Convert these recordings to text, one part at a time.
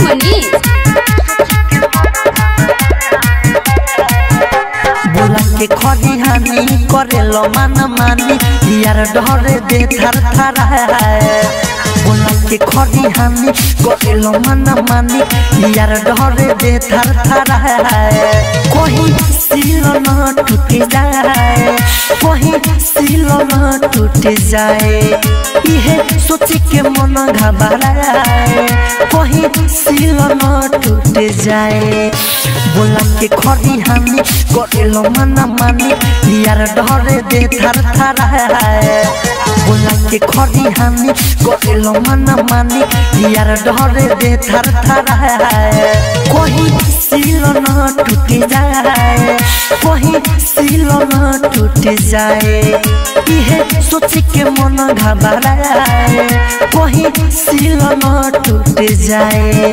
मनीष बोला के खड़ी हानि करेलो मन मानी यार डरे दे थर थर बोला के खड़ी हानि करेलो मन मानी यार डरे दे थर थर कोही सिलो न टूट जाए कोही सिलो न टूट जाए इहे सोच के मन घबराए कोही सिलो न टूट जाए बोला के खड़ी हानि करेलो मन मानी यार डरे दे थर थर बोला के खड़ी हानि करेलो मन मानी यार डरे दे थर थर कोही सिलो न टूट जाए कोही सिलो न टूट जाए इहे सोच के मन घबराए कोही सिलो न टूट जाए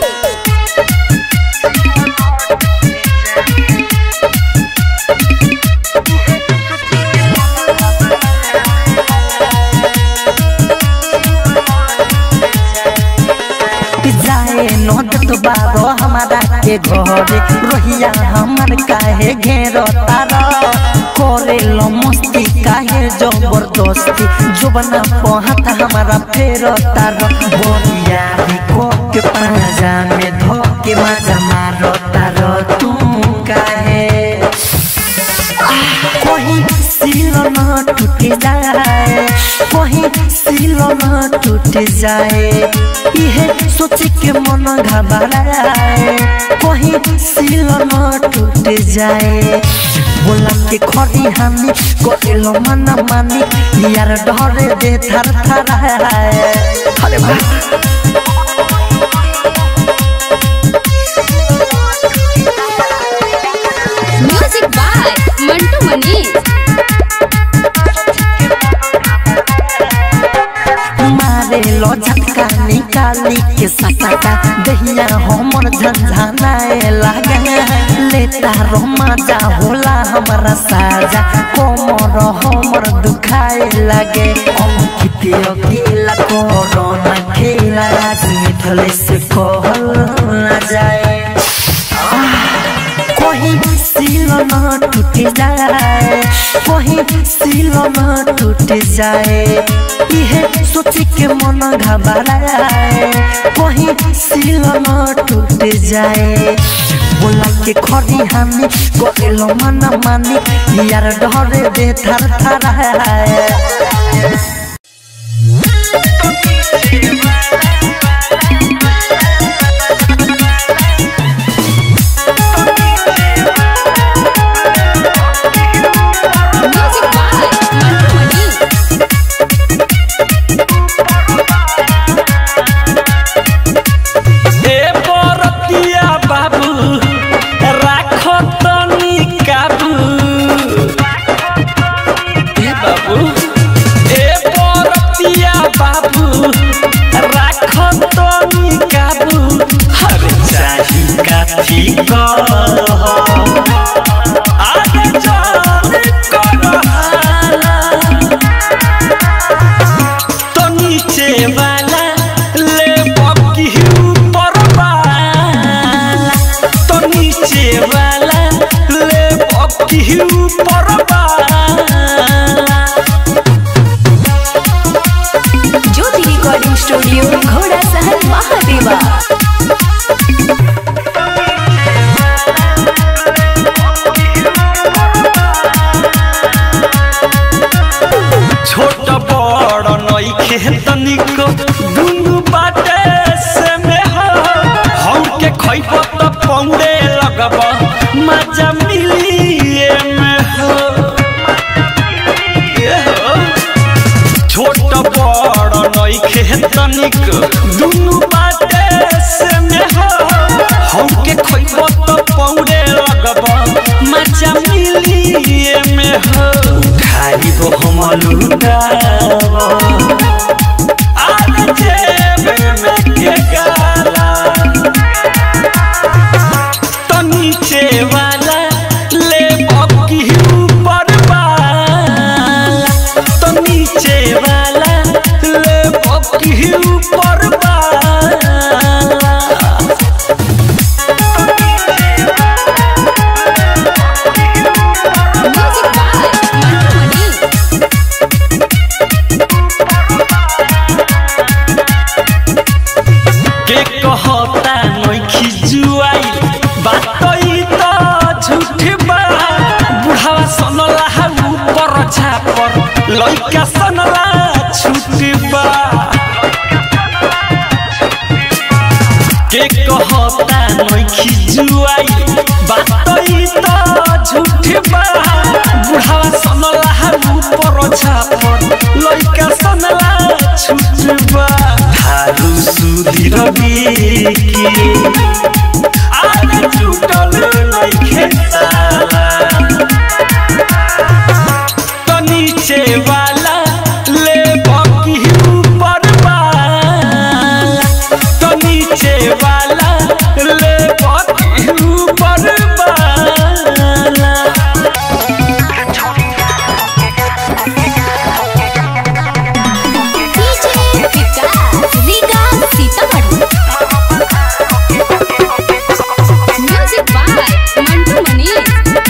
जाए नोट तो बारो हमारा के घरे रोहिया हमर काहे घेरो तारा करे लो मस्ती काहे जबरदस्ती जुबना पहत हमारा फेरो तारा बोरिया भी को के पाजा में धो के मजा मारो तारा तू काहे कोही सिलो न टूट जाए कोही सिलो न टूट जाए इहे सोच के मन घबराए कोही सिलो न टूट जाए बोला के खड़ी हानि करेलो मन मानी यार डरे दे थर थर अरे वाह म्यूजिक बाय मंटू मनीष मारे लो झटका निकाली के सटाका दहिया हमर झंझनाए लागे लेता रो मजा होला हमारा साजा कोमर हमर दुखाए लागे अंकित अकेला कोरोना खेला मिठले से कहल ना जाए कोही सिलो न टूट जाए कोही सिलो न टूट जाए इहे सोच के मन घबराए कोही सिलो न टूट जाए बोला के खड़ी हानि करेलो मन मानी यार डरे दे थर थर म्यूजिक बाय मंटू मनीष ए बरतिया बाबू राख तनी काबू ए बाबू ए बरतिया बाबू राख तनी काबू हर चाही काठी कह आगे चल करहाला तो नीचे वाला ले बकी ऊपर वाला तो नीचे वाला ले बकी ऊपर वाला ज्योति रिकॉर्डिंग स्टूडियो घोड़ा सहन महादेवा छोट बड़ नइखे तनिक दुनु बाटे से में हो हम के खइब त पौड़े लगब मजा मिली में हो ये हो। छोट बड़ नइखे तनिक दुनु बाटे से में हो हम के खइब त पौड़े लगब मजा मिली में हो खाली वो हम लुटाव आगे जेब में के गाला तो नीचे वाला ले बकी ऊपर वाला तो नीचे वाला ले बकी ऊपर वाला के कहता नइखी जुआई बात ई त झूठ बा बुढ़ावा सनला हा ऊपर छापर लइका सनला छूट बा के कहता नइखी जुआई बात ई त झूठ बा बुढ़ावा सनला हा ऊपर छापर लइका सनला छूट बा हारू सुधीर की आगे छूटल नइखे ताला तो नीचे वाला ले बाकी ऊपर वाला तो नीचे वाला ले बाकी ऊपर वाला DJ Vikas Riga Sitamarhi music by Mantu Manish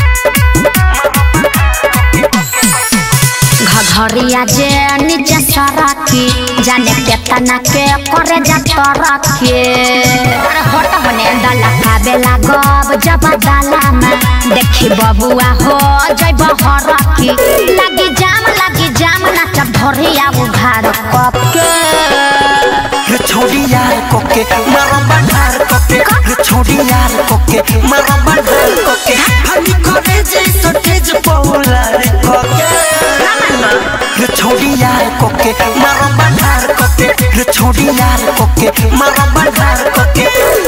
घघरिया जे नीचे सरकी जाने केतना के करे जा तरके अरे हट बने डाला खाबे लागब जब डाला में देखी बबुआ हो जइब हरकी लगी जाम लगी जाम नाचब धरिया उघार कप के रे छोड़ी यार कोके मारो बंधार कोके रे छोड़ी यार कोके मारो बंधार कोके हनी करे जैसो तेज पौला रे कोके रे छोड़ी यार कोके मारो बंधार कोके रे छोड़ी यार कोके मारो बंधार कोके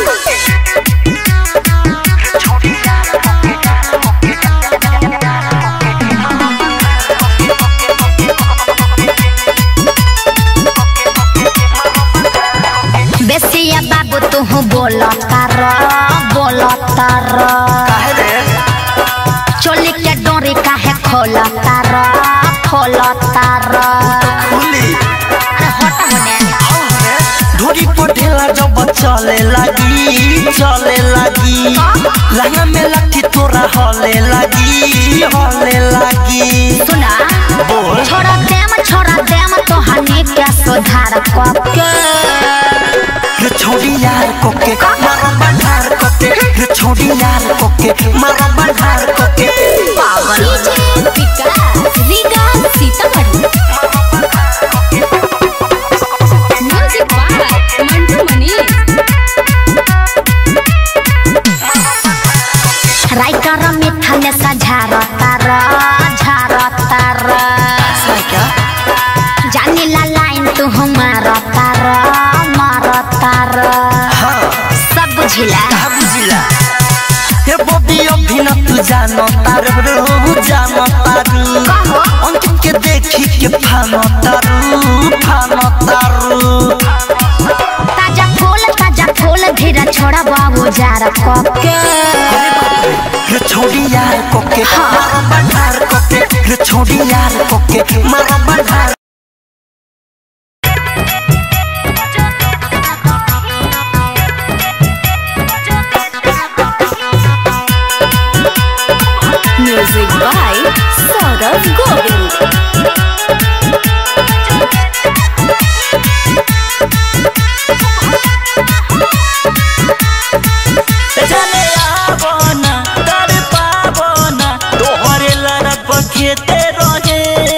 बेसिया बाबू तू बोलता र बोलता र काहे रे चोली के डोरी काहे खोलता र खोलता र खुली अरे हट होने ढोरी पटेला जब चले लगी चले लगी लहंगा में लठी तोरा हले लगी हले लगी सुना बोल। छोड़ा देम छोड़ा देम तो हनी के सुधार कके रे छोड़ी यार कोके मारो बंधार कोके रे छोड़ी यार कोके मारो बंधार कोके पागल DJ Vikas Riga Sitamarhi music by Mantu Manish writer मिठा ने सझारता र झारता र क्या जानी ला लाइन तू मारता र मारता र हाँ सब बुझिला कहा बुझिला हे बॉबी अभी न तू जानो तारू रू जानो तारू कहो। अंकित के देखी के फानो तारू फानो तारू ताजा फूल ताजा फूल धीरे छोड़ा बाबू जार कके रे छोड़ी यार कोके मारो बंधार कोके रे छोड़ी यार कोके मारो बंधार म्यूजिक बाय सौरभ गोविंद जाने आवो ना कर पावो ना तोहरे लड़क खेते रहे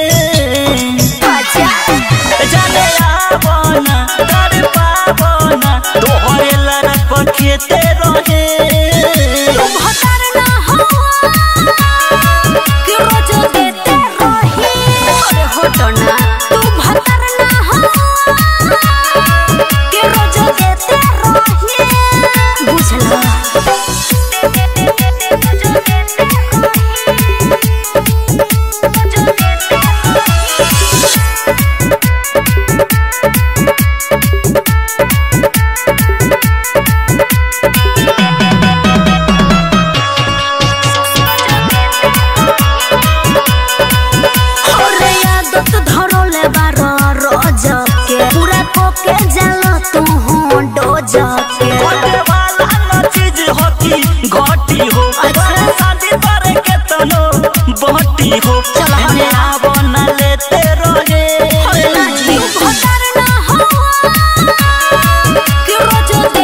जाने आवो ना कर पावो ना तोहरे लड़क खेते रहे घटे वाला न चीज होती घटी हो शादी करे के तनो बहटी हो एने आवो न लेते रहे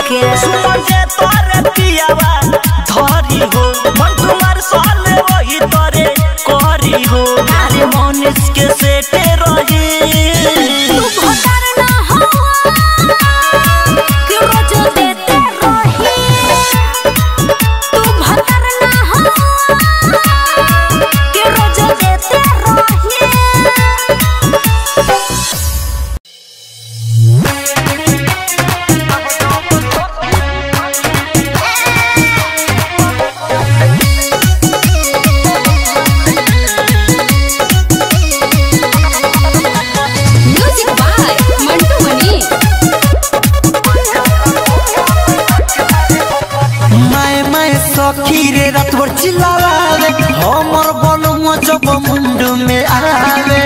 के सुमंगे तोरे पियावा धरी हो मन तुम्हार साले वही तोरे करी हो अरे मनीष के सेटे रही तू भोटर ना हो कि रोज देते रही तू भोटर ना हो कि रोज देते रही म्यूजिक बाय मंटू मनी माए माए सखी रे रात भर चिल्लावे हमर बलुआ जब मुंडू में आवे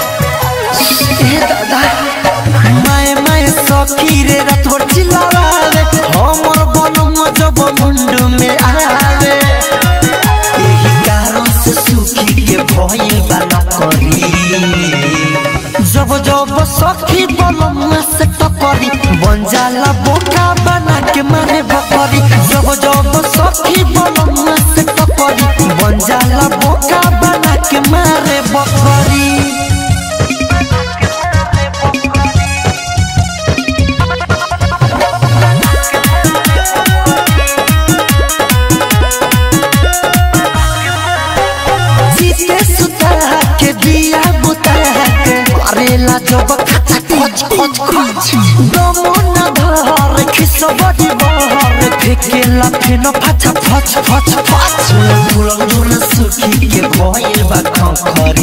ए दादा माए माए सखी रे रात भर चिल्लावे हमर बलुआ जब मुंडू में आवे एही कारण से सुखी के भइल बा नकरी जब जब सखी बलमुआ से टकरी बन जाला बोका बना के मारे बकरी जब जब सखी बलमुआ से टकरी बन जाला बोका बना के मारे बकरी जीते सुता के दिया बुता के करेला जब खचा खच खच खच दमो न धर खिसबड़ी बहर फेकेला फेन फचा फच फच फच फुलन धुन सुखी के भइल बा खखरी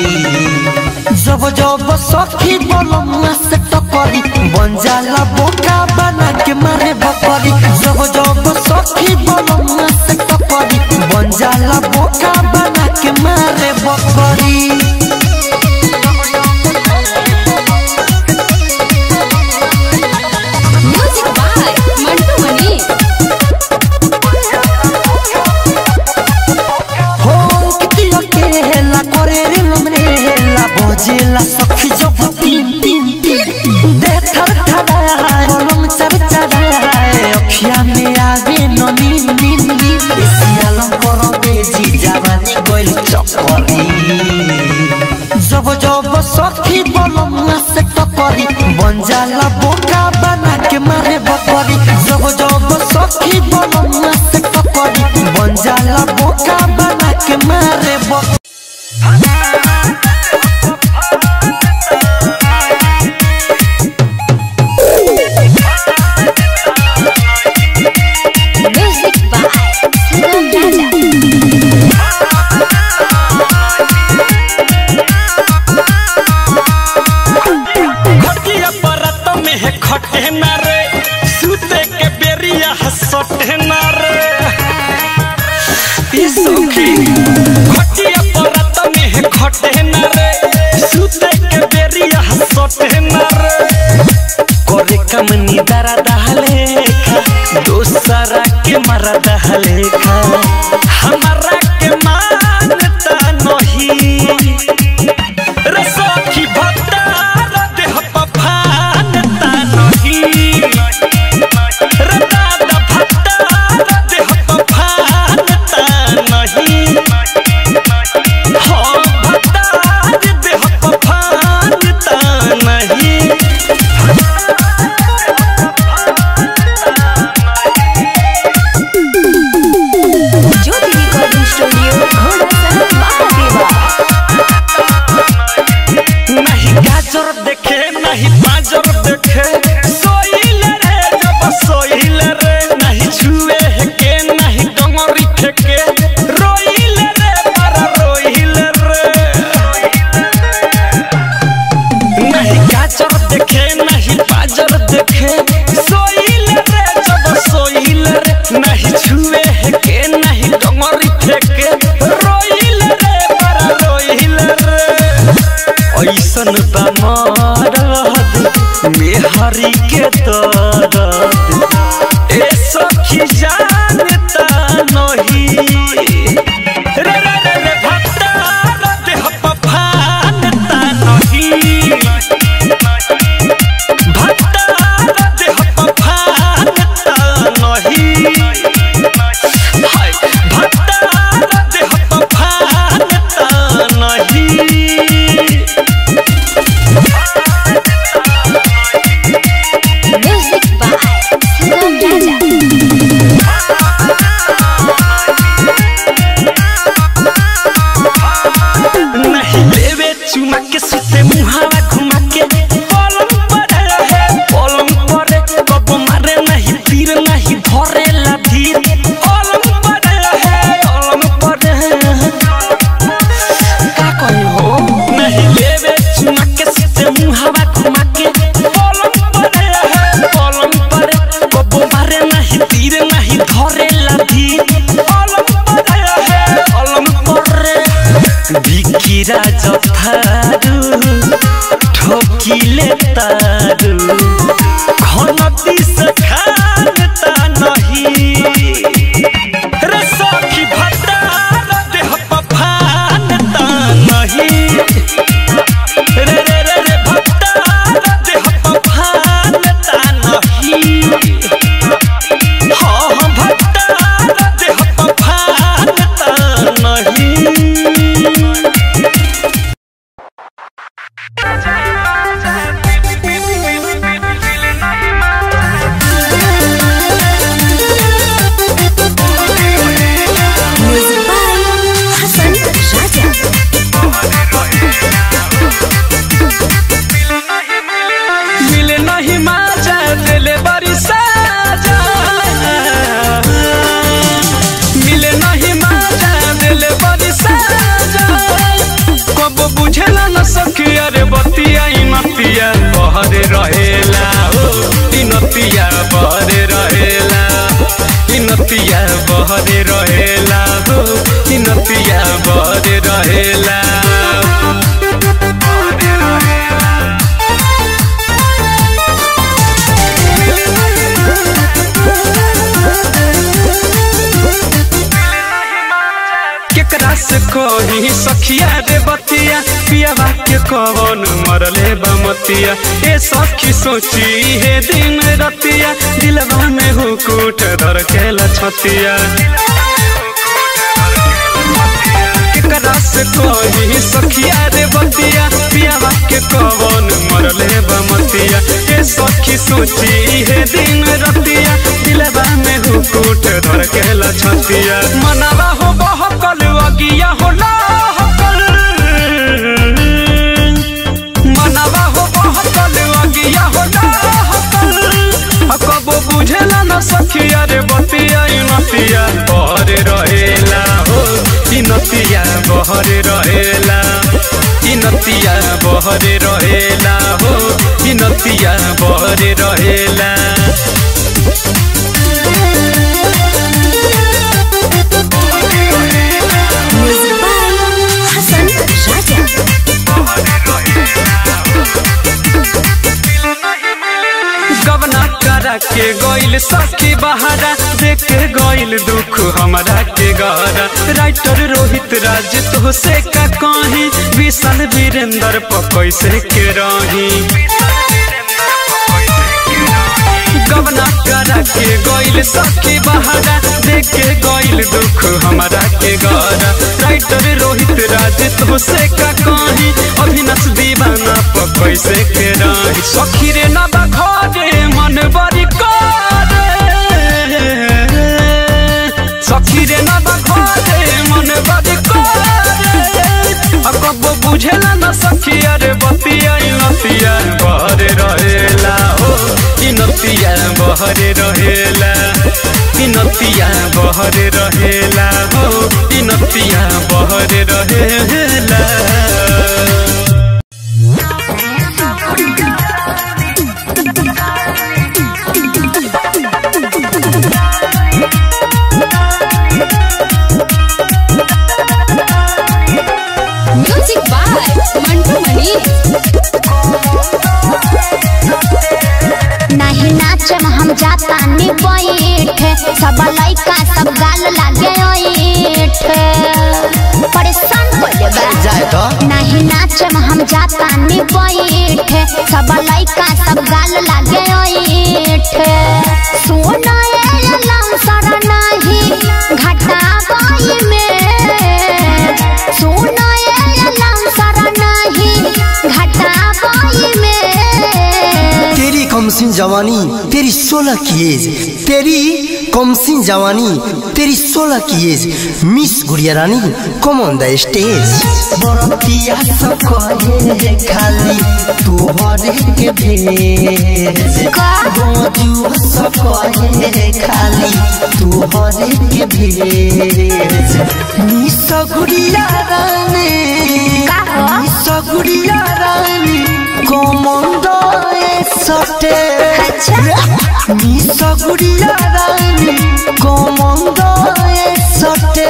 जब जब सखी बलमुआ से टकरी बन जाला बोका बना के मारे बकरी जब जब सखी बलमुआ से टकरी बन जाला बोका बना के मारे बकरी म्यूजिक बाय मंटू मनी हो कितिया केला करे रे लमरेला बोजेला सखी जब तीन तीन तीन दे थर थराए कलम चर चराए अखिया में आवे न नीन नीन नीन एसियालम करो बेजी जवानी गोइल चक्करी जब जब सखी बलमुआ से टकरी बन जाला बोका बना के मारे बकरी जब जब सखी बलमुआ से टकरी बन जाला बोका बना के मारे बकरी म्यूजिक बाय सुगम राजा खटिया परत में है खटे न रे सूते के बेरिया हसटे न रे ई सखी खटिया परत में है खटे न रे सूते के बेरिया हसटे न रे करे कमनी दरा दहले खा दोसरा के मरा दहले खा हमारा के मानता नहीं रे सखी भत्तार देह पफानता नहीं रे दादा भत्तार देह पफानता नहीं हाँ भत्तार देह पफानता नहीं ज्योति रिकॉर्डिंग स्टूडियो तारू घनती से खानता नहीं रे सखी भतार देह पफानता नहीं रे रे रे रे भतार देह पफानता नहीं हाँ हाँ भतार देह पफानता नहीं म्यूजिक बाय हसन राजा मिले नहीं माजा दिले बड़ी साजा मिले नहीं माजा दिले बड़ी साजा कब बुझेला न सखी अरे बतिया ई नतिया बहरे रहेला ओ ई नतिया बहरे रहेला ई नतिया बहरे रहेला हो ई नतिया बहरे रहेला केकरा से कही सखिया रे बतिया पियावा के कवन मरले बमतिया ए सखी सोची हे दिन रतिया दिलवा में हुकूट धर के लछतिया केकरा से कही सखिया रे बतिया पियावा के कवन मरले बमतिया ए सखी सोची हे दिन रतिया दिलवा में हुकूट धर के लछतिया मनावा हो बहकल अगिया हो लहकल मनावा हो बहकल अगिया हो लहकल आ कबो बुझेला न सखिया रे बतिया ई नतिया बहरे रहेला हो ई नतिया बहरे रहेला ई नतिया बहरे रहेला हो ई नतिया बहरे रहेला म्यूजिक बाय हसन राजा गवना करा के गइल सखी बहारा देख के गइल दुख हमरा के गहरा राइटर रोहित राज तो से का कहीं विशाल वीरेंद्र पर कैसे के रही गवना करा के गइल सखी बहारा देख के गइल दुख हमरा के गहरा राइटर रोहित राज तो से का कहीं अभिनस दीवाना पर कैसे के रही सखी रे ना बखरे मन बड़ी करे सखी रे ना बखरे मन बड़ी करे आ कब बुझेला न सखी अरे बतिया ई नतिया बहरे रहेला हो ई नतिया बहरे रहेला ई नतिया बहरे रहेला हो ई नतिया बहरे रहेला म्यूजिक बाय मंटू मनी नहीं नाचम हम जाता नी बैठे सब लइका सब गाल लागे ओइठ परेशान कोइले बा जाए तो नहीं नाचम हम जाता नी बैठे सब लइका सब गाल लागे ओइठ सोना ए लंसर नहीं घटा बाई में सोना ए लंसर नहीं घटा बाई में तेरी कमसिन जवानी तेरी सोलह की एज तेरी कमसिन जवानी तेरी सोलह की age miss Gudiya Rani come on the stage बरतिया सब कहे खाली तोहरे के भेज गोजू सब कहे खाली तोहरे के भेज निस गुड़िया रानी का हो? निस गुड़िया रानी कमंद सटे अच्छा निस गुड़िया रानी कमंद सटे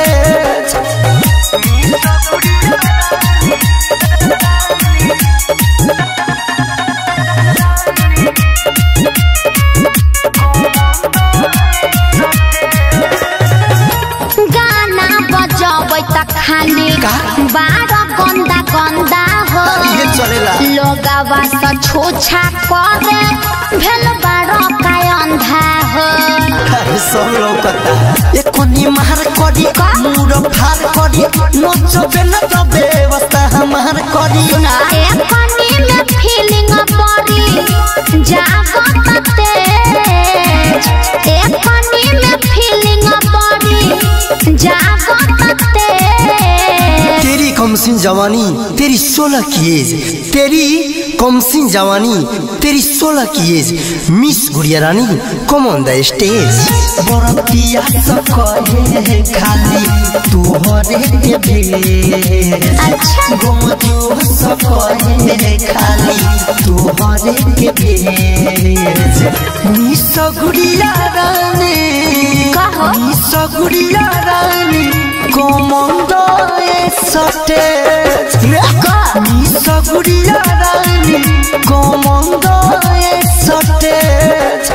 खाली का? बारह गंदा गंदा हो ये चलेला लोगवा से छूछा करे भेल बारह का अंधा हो अरे सब लौकता ये कोनी मार करी का? मूड फार करी नचबे न त व्यवस्था हमार करी एक कनी में फीलिंग बड़ी जागत तेज एक कनी में फीलिंग बड़ी जागत तेज तेरी कमसिन जवानी तेरी सोलह की एज तेरी कमसिन जवानी तेरी सोलह की age miss Gudiya Rani come on the stage बरतिया सब कहे खाली तू हरे के भेज अच्छा गोमजो सब कहे खाली तू हरे के भेज मिस गुड़िया रानी कहो। Miss Gudiya Rani come on the stage miss Gudiya Rani come on the stage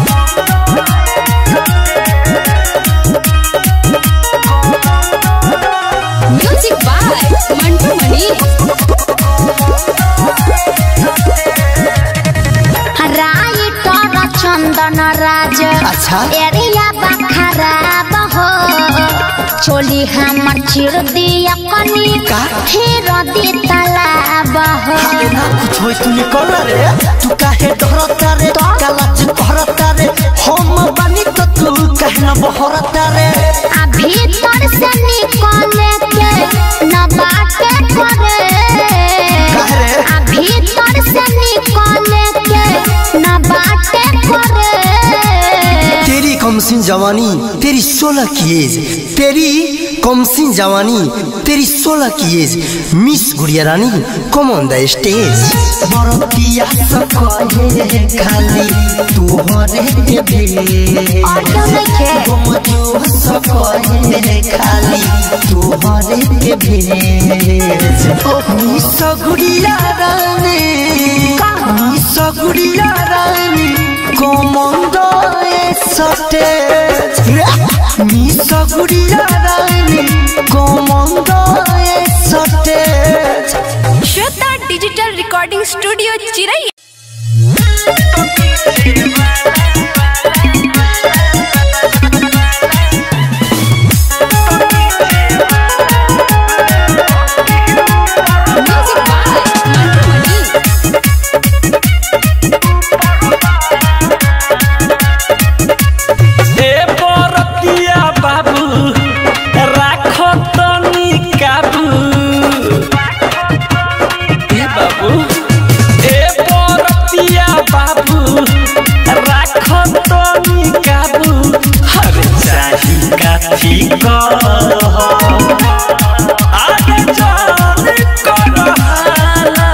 music by Mantu Mani writer Chandan Raj अच्छा। एरिया खराब हो चोली हमर चिर दिया कनी का? फिर दी तालाब हो अरे ना कुछ होई तू निकल रे तू काहे डरता रे कालाज भरता रे हम बानी तो तू काहे ना बहरता रे आ भीतर से निकले के न बाटे करे काहे रे? आ भीतर से निकले के न बाटे करे तेरी कमसिन जवानी तेरी सोलह की एज तेरी कमसिन जवानी तेरी सोलह की age miss Gudiya Rani come on the stage बरतिया सब कहे खाली तू हरे के भेज ऑडियो नइखे गोमजो सब कहे खाली तू हरे के भेज miss Gudiya Rani miss Gudiya Rani come on the stage miss Gudiya Rani come on the stage Shweta digital recording studio चिरई म्यूजिक बाय मंटू मणि ए बरतिया बाबू राख तनी काबू ए बाबू ए बरतिया बाबू राख तनी काबू हर चाही काठी कह आगे चल कर हाला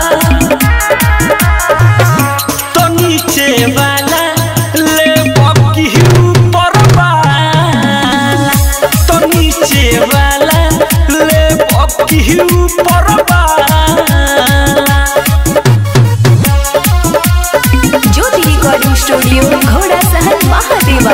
तो नीचे वाला ले बकी ऊपर वाला तो नीचे वाला ले बकी ऊपर वाला ज्योति रिकॉर्डिंग स्टूडियो घोड़ा सहन महादेवा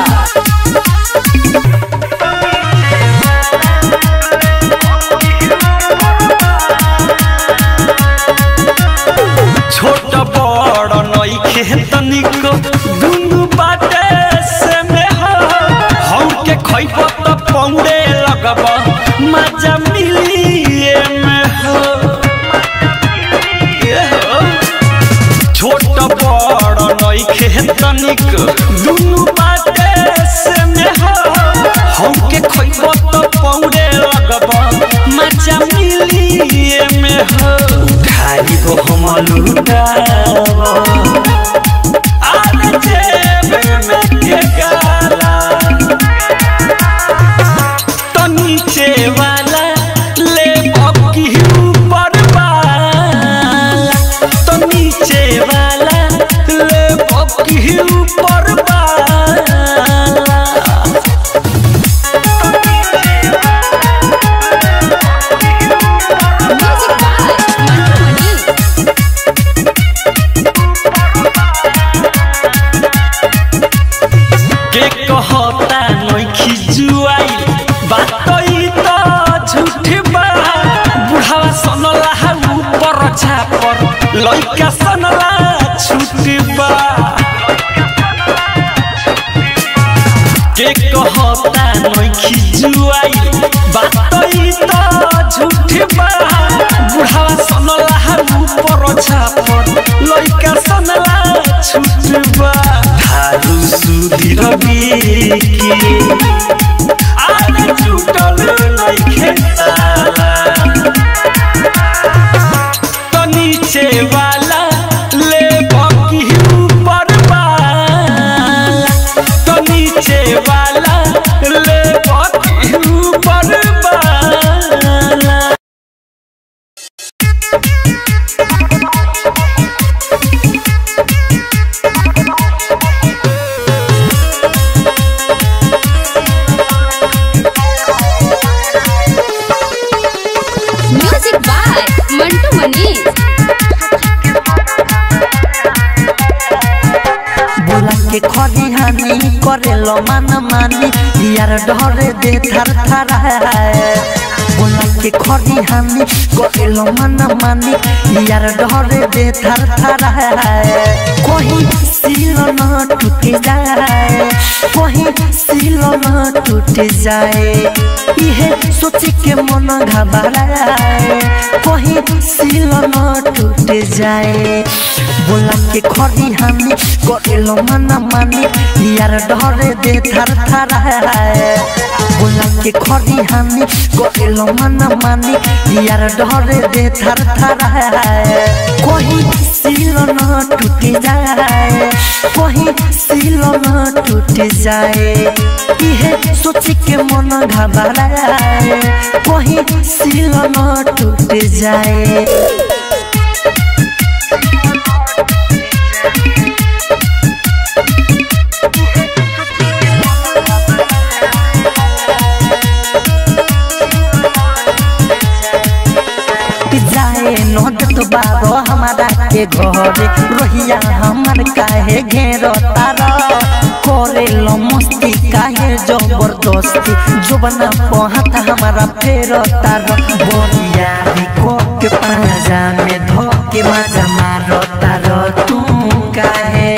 छोट बड़ नइखे तनिको दुनु बाटे से में हो हौर के खइब त पौड़े लगब मजा मिली ए में हो ए हो छोट बड़ नइखे तनिक दुनु बाटे से में हो हौर के खइब त पौड़े लगब मजा मिली ए में हो खाली को हम लुटाव आने जेब में के गाला तो नीचे वाला ले बकी ऊपर वाला तो नीचे वाला ले बकी ऊपर वाला म्यूजिक बाय मंटू मणि लइका सनला छुटबा के कहता नइखी जुआई बात ई त झूठबा बुढ़ावा सनला ऊपर छापर लइका सनला छुटबा थारू सुधीर बिकी आने छूटल नइखे ताला तो नीचे वाला ले बाकी ऊपर वाला तो नीचे वाला ले बाकी ऊपर वाला म्यूजिक बाय मंटू मनीष बोला के खरी हानि करेलो मन मानी यार डरे दे थर थर बोला के खरी हानि करेलो मन मानी यार डरे दे थर थर कोही सिलो न टूट जाए कोही सिलो न टूट जाए इहे सोच के मन घबराए कोही सिलो न टूट जाए बोला के खरी हानि करेलो मन मानी यार डरे दे थर थर बोला के खरी हानि करेलो मन मानी यार डरे दे थर थर कोही सिलो न टूट जाए कोही सिलो न टूट जाए इहे सोच के मन घबराए कोही सिलो न टूट जाए जाए नोदत बारो हमारा के घरे रोहिया हमर काहे घेरो तारा करे लो मस्ती काहे जबरदस्ती जुबना पहत हमारा फेरो तारा बोरिया को के पाजा में धोके मजा मारो तारा तू काहे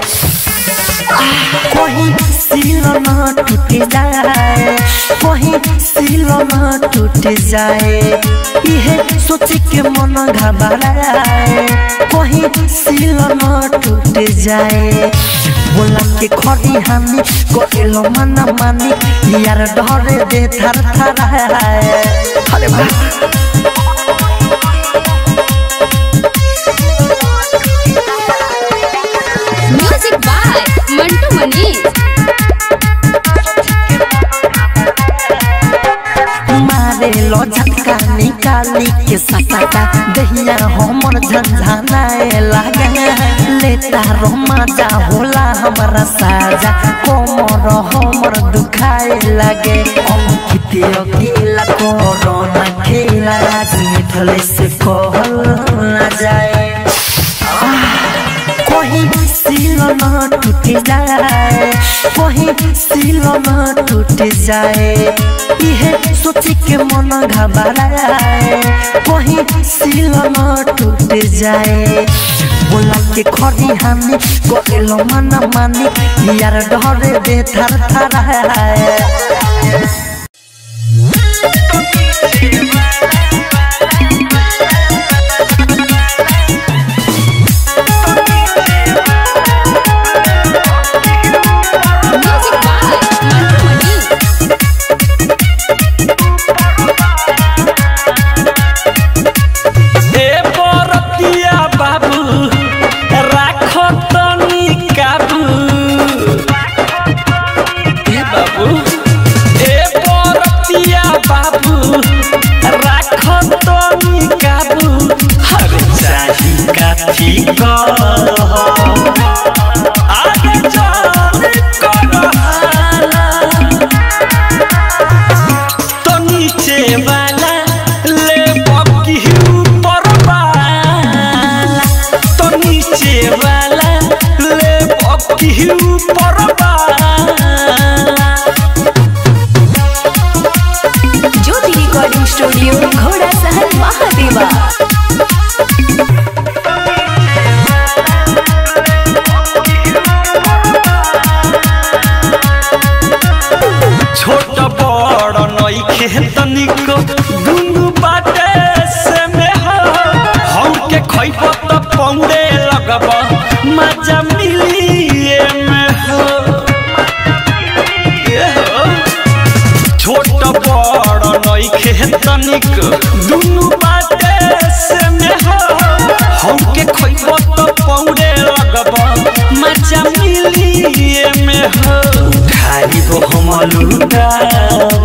कोही सिलो न टूट जाए कोही सिलो न टूट जाए इहे सोच के मन घबराए कोही सिलो न टूट जाए बोला के खरी हानि करेलो मन मानी यार डरे दे थर थर अरे वाह म्यूजिक बाय मंटू मनीष मारे लो झटका निकाली के सटाटा दहिया हमर झंझनाए लागे लेता रो मजा होला हमारा साजा कोमर हमर दुखाए लागे अंकित अकेला कोरोना खेला राजनीति से कहल ना जाए कोही सिलो न टूट जाए कोही सिलो न टूट जाए इहे सोच के मन घबराए कोही सिलो न टूट जाए बोला के खरी हानि करेलो मन मानी यार डरे दे थर थर म्यूजिक बाय मंटू मनीष ए बरतिया बाबू राख तनी काबू ए बाबू ए तनिक दुनु बाटे से में हो हमके खइबो तो पौड़े लगब मजा मिली में हो खाली हो हम लुटाब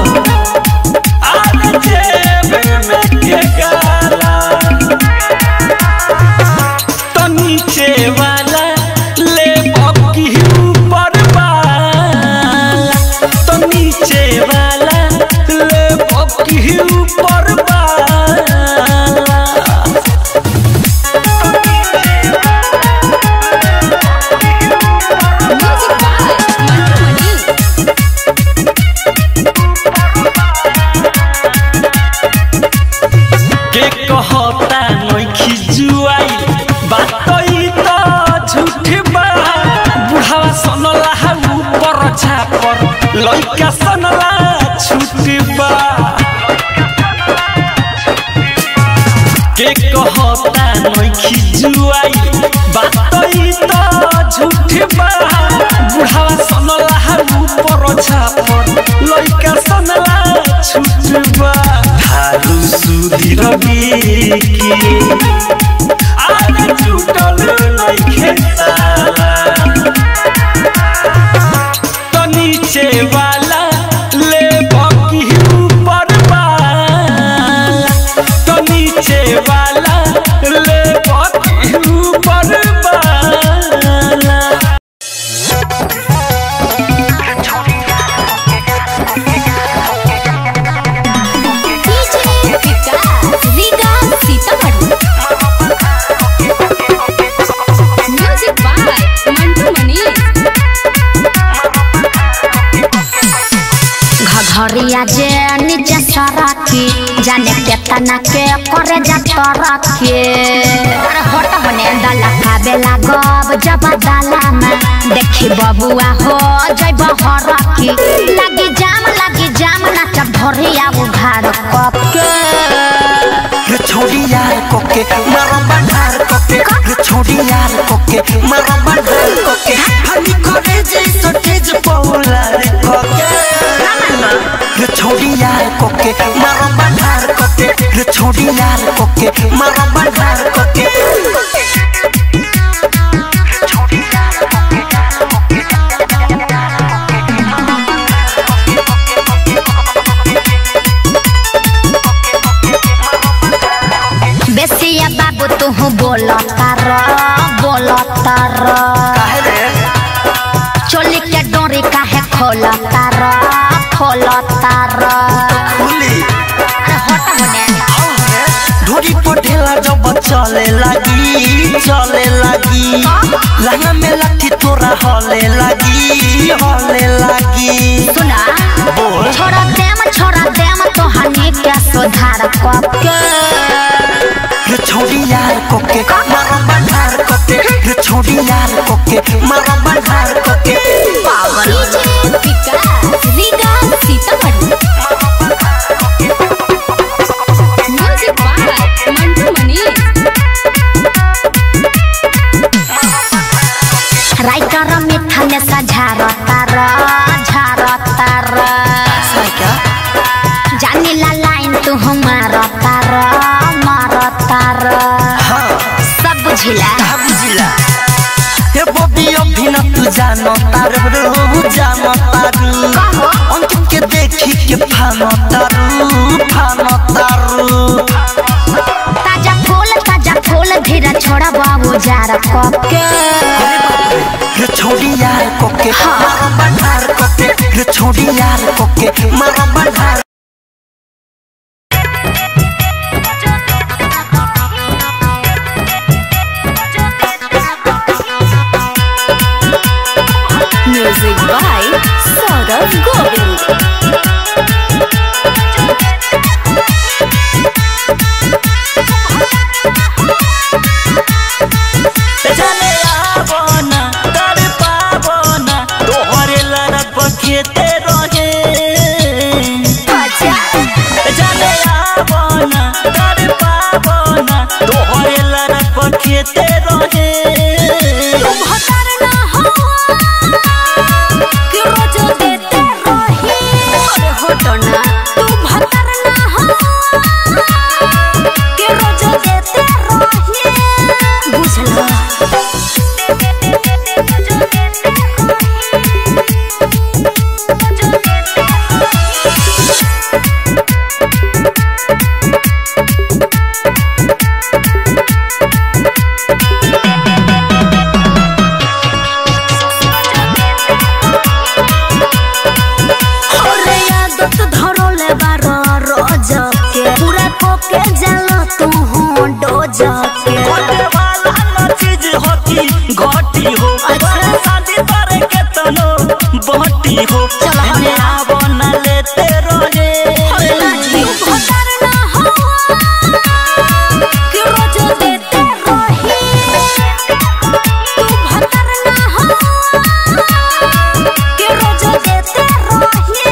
आरे जेब में के गाला तो नीचे वाला ले बकी ऊपर वाला तो नीचे वाला ले बकी ऊपर वाला म्यूजिक बाय मंटू मनी के कहता नइखी जुआई बात ई त झूठ बा बुढ़ावा सनला हा ऊपर छापर लइका सनला छूट बा के कहता नइखी जुआई बात ई त झूठ बा बुढ़ावा सनला हा ऊपर छापर लइका सनला छूट बा हारू सुधीर की आरे छूटल नइखे ताला तो नीचे वाला ले बकी ऊपर वाला तो नीचे वाला ले बकी ऊपर वाला DJ Vikas Riga Sitamarhi music by Mantu Mani घघरिया जे नीचे सरकी जाने केतना के करे जा तरके अरे हट होने डाला खाबे लागब जब डाला में देखी बबुआ हो जैब हरकी लगी जाम लगी जाम नाचब धरिया उघार कप के रे छोड़ी यार कोके मारो बंधार कोके रे छोड़ी यार कोके मारो बंधार कोके हनी करे जैसो तेज पौला रे कोके रे छोड़ी यार कोके मारो बंधार कोके रे छोड़ी यार कोके मारो बंधार कोके बेसिया बाबू तू बोलता र बोलता र काहे रे चोली के डोरी काहे खोलता र खोलता र खुली अरे हट होने ढोरी पटेला जब चले लगी चले लगी लहंगा में लठी तोरा हले लगी हले लगी सुना बोल। छोड़ा देम छोड़ा देम तो हनी के सुधार कके रे छोड़ी यार कोके मारो बंधार कोके रे छोड़ी यार कोके मारो बंधार कोके DJ Vikas Riga Sitamarhi music by Mantu Mani writer मिथने सझारता र झारता र जानी ला लाइन तू मारता र मारता र हाँ सब बुझिला कहा बुझिला हे बॉबी अभी न तू जानो तारू जानो तारू कहो। अंकित के देखी के फानो तारू फानो तारू ताजा फूल ताजा फूल धीरे छोड़ा बाबू जार कके अरे बाप रे, रे छोड़ी यार कोके हाँ। मारो बंधार कोके रे छोड़ी यार कोके मारो बंधार म्यूजिक बाय सौरभ गोविंद जाने आवो ना कर पावो ना तोहरे लड़क बखेते रहे जाने आवो ना कर पावो ना तोहरे लड़क बखेते रहे भतर ना हो कि रोज देते रही अरे हटी हो चलो हम एने आवो ना लेते रहे तू भतार ना हवा कि रोज देते रही तू भतार ना हवा कि रोज देते रही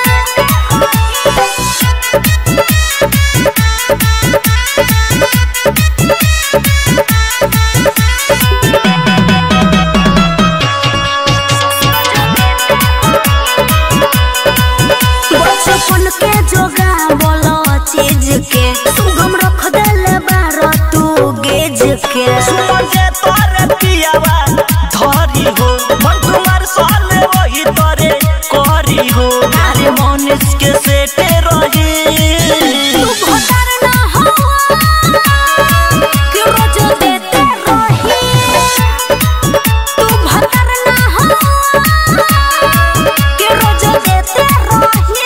बचपन के जोगा बोलो चीज के सुगम रख देले बारो तू गेज के सुमन जे तोरे पियावा धरी हो मन तुम्हार साले वही तोरे करी हो अरे मनुष्य के सेटे रही तू भतार ना हवा कि रोज देते रही तू भतार ना हवा कि रोज देते रही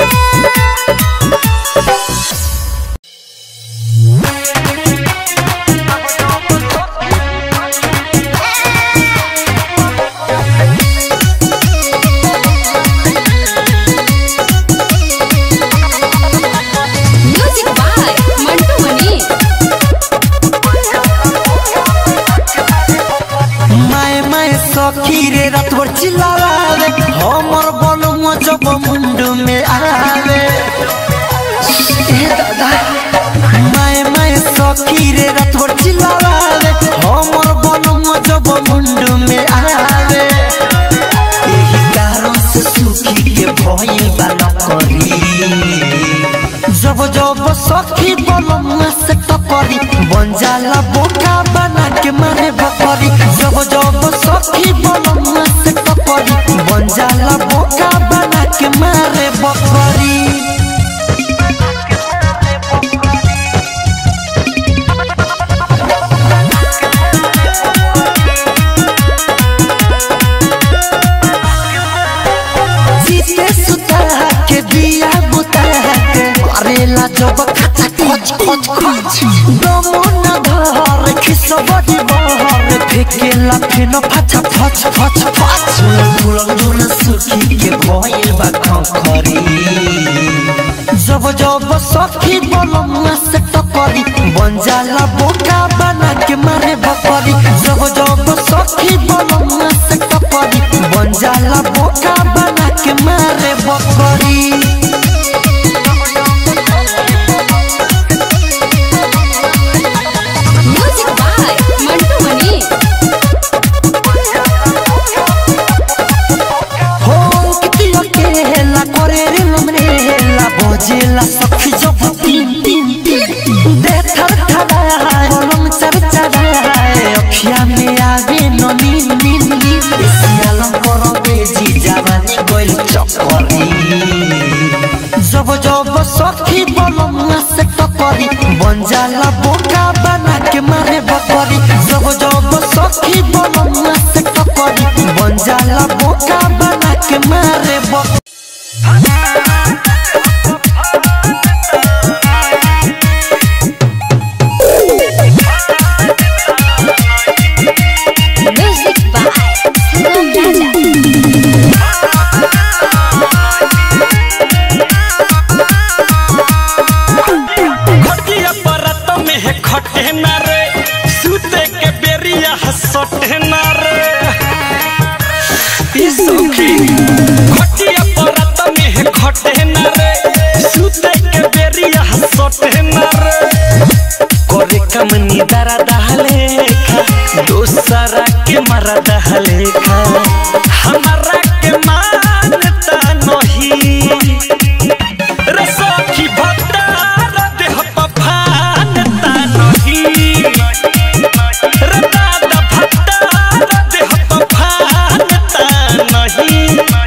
म्यूजिक बाय मंटू मनी माए माए सखी रे रात भर चिल्लावे हमर बलुआ जब मुंडू में आवे ए दादा माए माए सखी रे रात भर चिल्लावे हमर बलुआ जब मुंडू में आवे एही कारण से सुखी के भइल बा नकरी जब जब सखी बलमुआ से टकरी बन जाला बोका बना के मारे बकरी जब जब सखी बलमुआ से टकरी बन जाला बोका बना के मारे बकरी जीते सुता के दिया बुता के करेला जब खचा खच खच खच दमो न धर खिसबड़ी बहर फेकेला फेनो फचा फच फच फच फुलन दुन सुखी के भइल बा खखरी जब जब सखी बलमुआ से टकरी बन जाला बोका बना के मारे बकरी जब जब सखी बलमुआ से टकरी बन जाला बोका बना के मारे बकरी म्यूजिक बाय मंटू मनी हो किती अकेला करे रे लमरेला बजेला सखी जब तीन तीन तीन दे थर थराए कलम चर चराए अखिया में आवे न नीन नीन नीन सियालम करो बेजी जवानी गोइल चक्करी जब जब सखी बलमुआ से टकरी बन जाला बोका बना के मारे बकरी जब जब सखी बलमुआ से टकरी बन जाला बोका बना के मारे बकरी म्यूजिक बाय सुगम राजा खटिया परत में है खटे न रे सूते के बेरिया हसटे न रे ई सखी खटिया परत में है खटे न रे सूते के बेरिया हसटे न रे करे कम निदारा दहले खा दोसरा के मरा दहले खा हमारा के मानता नहीं रे सखी भतार देह पफानता नहीं रे दादा भतार देह पफानता नहीं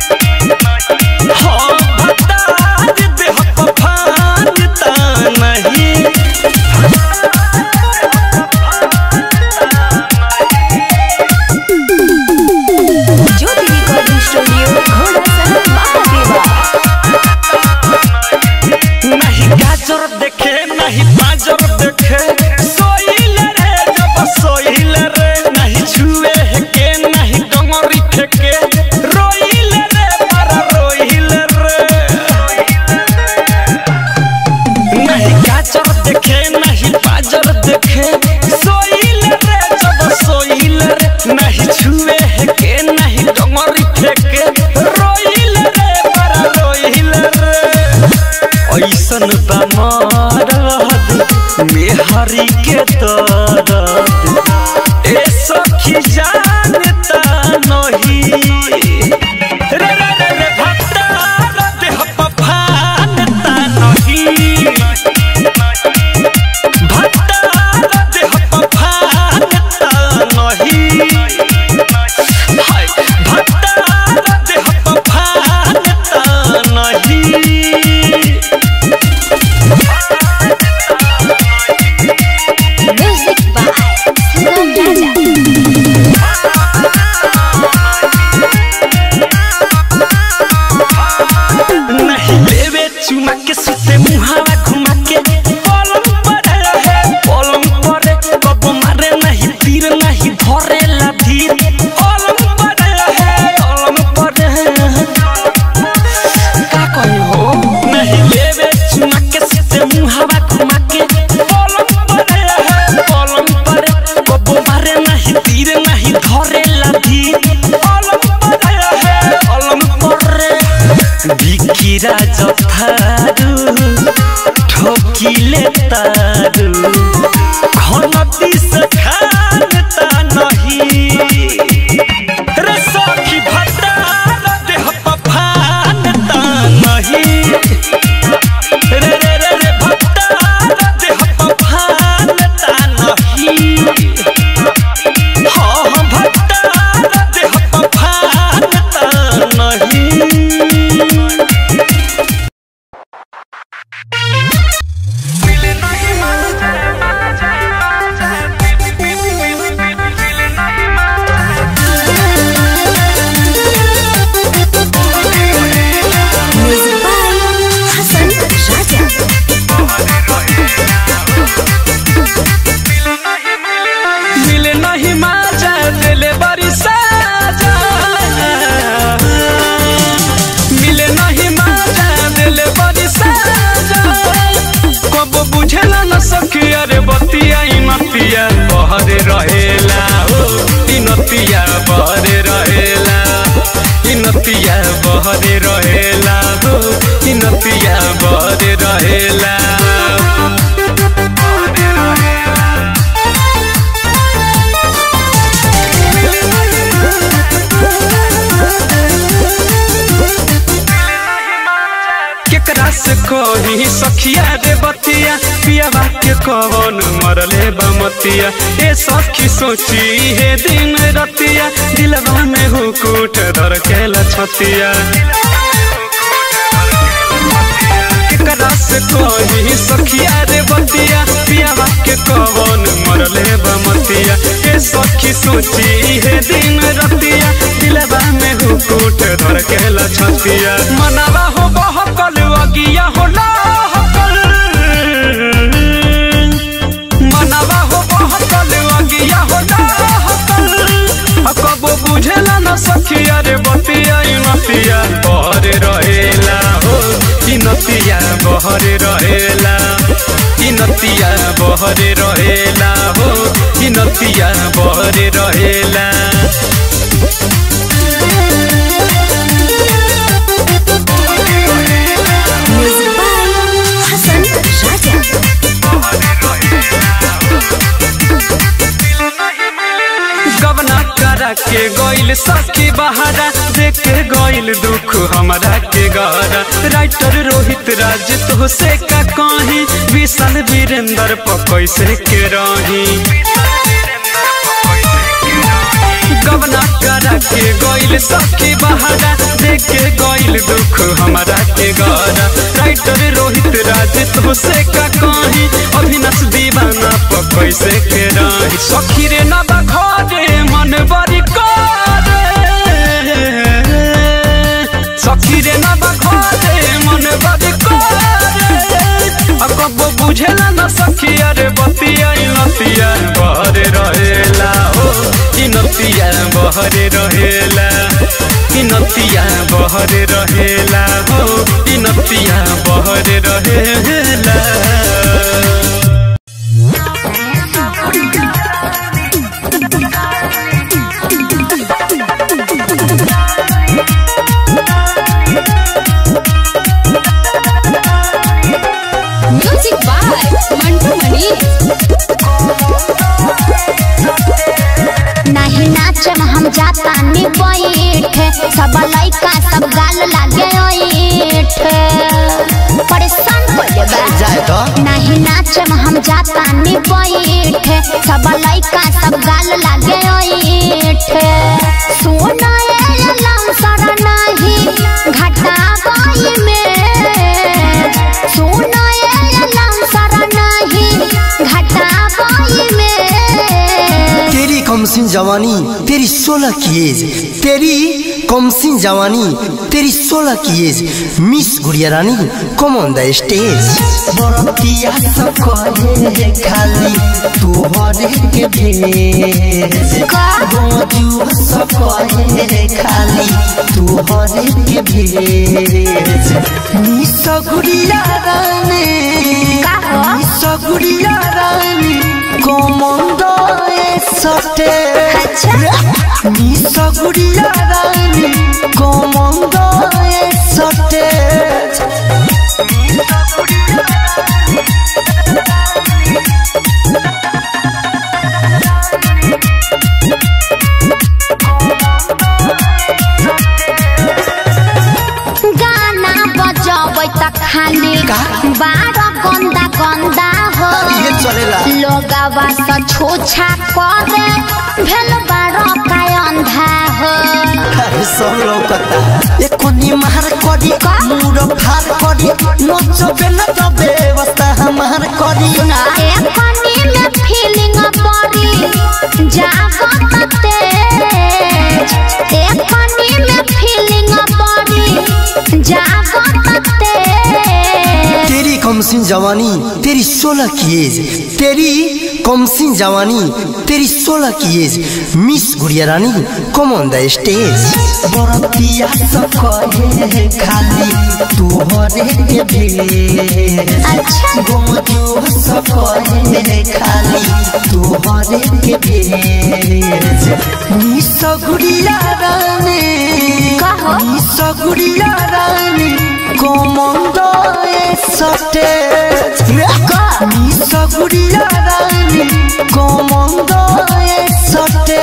हाँ भतार देह पफानता नहीं में हरी के दर्द ए सखी जानता नहीं रे रे रे रे भक्तार देह पफानता नहीं भक्तार देह पफानता नहीं हाय भक्तार देह पफानता नहीं म्यूजिक बाय सुगम राजा नहीं लेवे चुमा के सुते मुहावा घुमा के पलंग पर रहे पलंग पर कब मारे नहीं तीर नहीं धरे ला धीर पलंग पर रहे पलंग पर का कही हो नहीं लेवे चुमा के सुते मुहावा घुमा के पलंग पर रहे पलंग पर कब मारे नहीं तीर नहीं धरे ला धीर पलंग पर रहे पलंग पर बिकिरा जथारू ठोकिले तारू घनती से खानता नहीं रे सखी भतार देह पफानता नहीं रे रे रे रे भतार देह पफानता नहीं हाँ हाँ भतार देह पफानता नहीं म्यूजिक बाय हसन राजा मिले नहीं माजा दिले बड़ी साजा मिले नहीं माजा दिले बड़ी साजा कब बुझेला न सखी अरे बतिया ई नतिया बहरे रहेला ओ ई नतिया बहरे रहेला ई नतिया बहरे रहेला ओ ई नतिया बहरे रहेला केकरा से कही सखिया रे बतिया पियावा के कवन मरले बमतिया ए सखी सोची हे दिन रतिया दिलवा में हुकूट धर के लछतिया केकरा से कही सखिया रे बतिया पियावा के कवन मरले बमतिया ए सखी सोची हे दिन रतिया दिलवा में हुकूट धर के लछतिया मनावा हो बहकल अगिया हो लहकल मनावा हो बहकल अगिया हो लहकल आ कबो बुझेला न सखिया रे बतिया ई नतिया बहरे रहेला हो ई नतिया बहरे रहेला ई नतिया बहरे रहेला हो ई नतिया बहरे रहेला म्यूजिक बाय हसन राजा गबना करा के गइल सखी बहारा देख के गइल दुख हमरा के गहरा राइटर रोहित राज तो से का कहीं विशाल वीरेंद्र पकैसे के रही गबना करा के गइल सखी बहारा देख के गइल दुख हमरा के गहरा राइटर रोहित राज तो से का कहीं अभिनस दीवाना पकैसे के रही सखी रे ना बखरे मन बड़ी करे सखी रे ना बखरे मन बड़ी करे अब कबो बुझेला ना सखी अरे बतिया ई नतिया बहरे रहेला हो ई नतिया बहरे रहेला ई नतिया बहरे रहेला हो ई नतिया बहरे रहेला म्यूजिक बाय मंटू मनी नी बैठे सब लइका सब गाल लागे ओइठे परेशान कर देबा जाए तो नहीं नाचे में हम जाता नी बैठे सब लइका सब गाल लागे ओइठे सुनो ये लमसर नहीं घटा बाई में सुनो ये लमसर नहीं घटा बाई में तेरी कमसिन जवानी तेरी सोलह की एज तेरी कमसिन जवानी तेरी सोलह की age miss Gudiya Rani come on the stage बरतिया सब कहे खाली तू हरे के भेज गोजू सब कहे खाली तू हरे के भेज निसगुड़िया रानी का हो? निसगुड़िया रानी कमंद सटे अच्छा निसगुड़िया रानी कमंद सटे गाना बजाबै त खाली बार गन्दा गन्दा हो ये चलेला लोगवा स छुछा करे भेल बार काय अंधा हो अरे सब लौकता एकोनी मार करी मुड़ फार करी नचबे न त व्यवस्था हमार करी एक कनी में फीलिंग पड़ी जागत तेज एक कनी में फीलिंग पड़ी जागत तेज तेरी कमसिन जवानी तेरी सोलह की एज तेरी कमसिन जवानी तेरी सोलह की age miss Gudiya Rani come on the stage बरतिया सब कहे खाली तू हरे के भेज अच्छा गोजू सब कहे खाली तू हरे के भेज निसगुड़िया रानी कहो। निसगुड़िया रानी कमंद सटे निसगुड़िया Rani come on the stage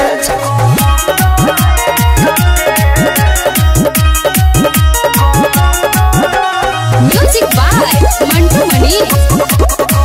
music by Mantu Mani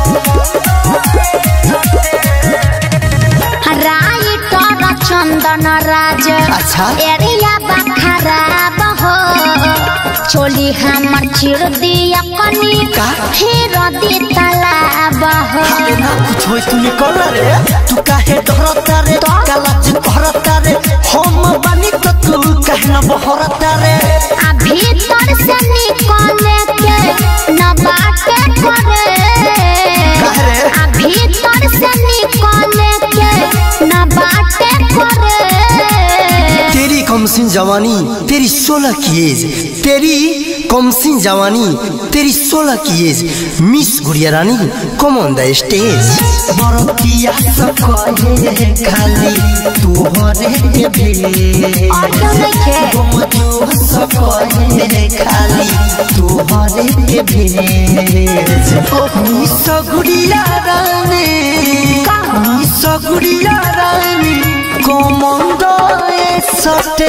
writer Chandan Raj अच्छा। एरिया बा खराब हो चोली हमर चिर दिया कनी का? फिर दी तालाब हो ना कुछ होई तू निकल रे तू काहे डरता रे तो? कालाज कहरता रे हम बानी तो तू काहे न बहरता रे आ भीतर से निकले के न बाटे करे काहे रे? आ भीतर से निकले के न बाटे करे तेरी कमसिन जवानी तेरी सोलह की एज तेरी कमसिन जवानी तेरी सोलह की age miss Gudiya Rani come on the stage बरतिया सब कहे खाली तू हरे के भेज और क्यों नहीं गोजू सब कहे खाली तू हरे के भेज निसगुड़िया रानी निसगुड़िया रानी कमंद सटे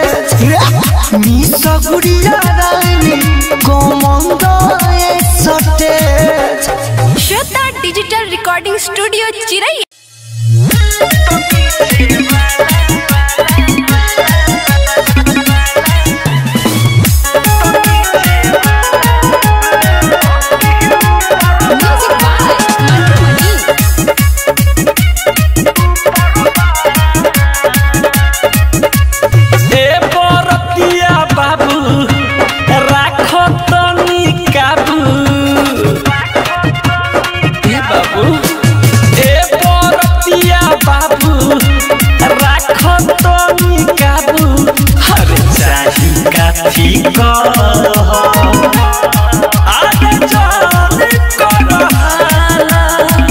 निसगुड़िया Rani come on the stage Shweta digital recording studio चिरई म्यूजिक बाय मंटू मनी ए बरतिया बाबू राख तनी काबू ए बाबू ए बरतिया बाबू राख तनी काबू हर चाही काफी कह आगे चल कर हाला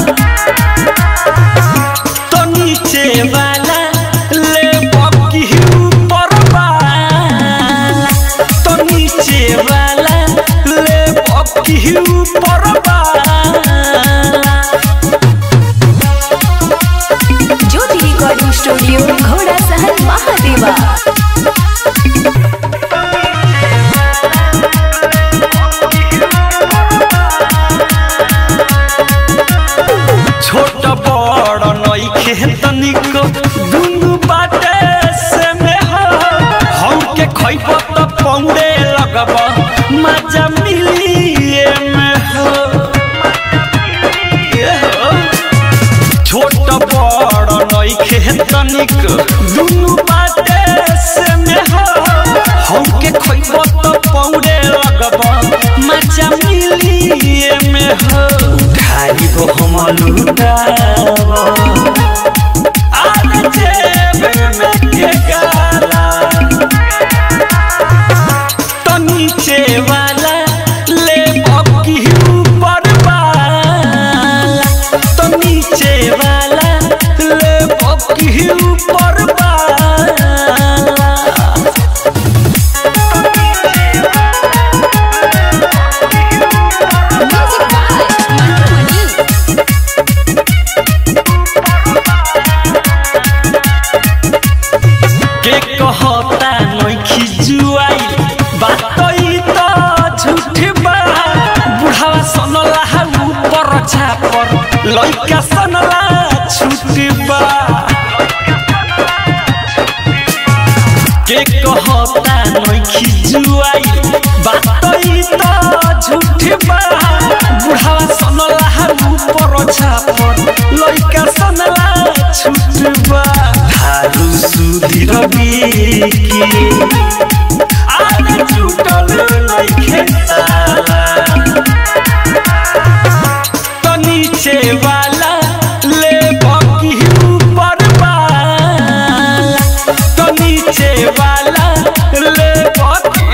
तो नीचे वाला ले बकी ऊपर वाला तो नीचे वाला ले बकी ऊपर वाला ज्योति रिकॉर्डिंग रिकॉर्डिंग स्टूडियो घोड़ा सहन महादेवा छोट बड़ नइखे तनिक दुनु बाटे से में हो हम के खइब त पौड़े लगब मजा मिली ए में हो ए हो। छोट बड़ नइखे तनिक दुनु बाटे से में हो हम के खइब त पौड़े लगब मजा मिली ए में हो खाली को हम लुटाव आने जेब में के गाला तो नीचे वाला ले की ऊपर वाला तो नीचे वाला ले की ऊपर वाला के कहता नइखी जुआई बात ई त झूठ बा बुढ़ावा सनला ऊपर छापर लइका सनला छूट बा के कहता नइखी जुआई बात ई त झूठ बा बुढ़ावा सनला ऊपर छापर लइका सनला छूट बा थारू सुधीर बिकी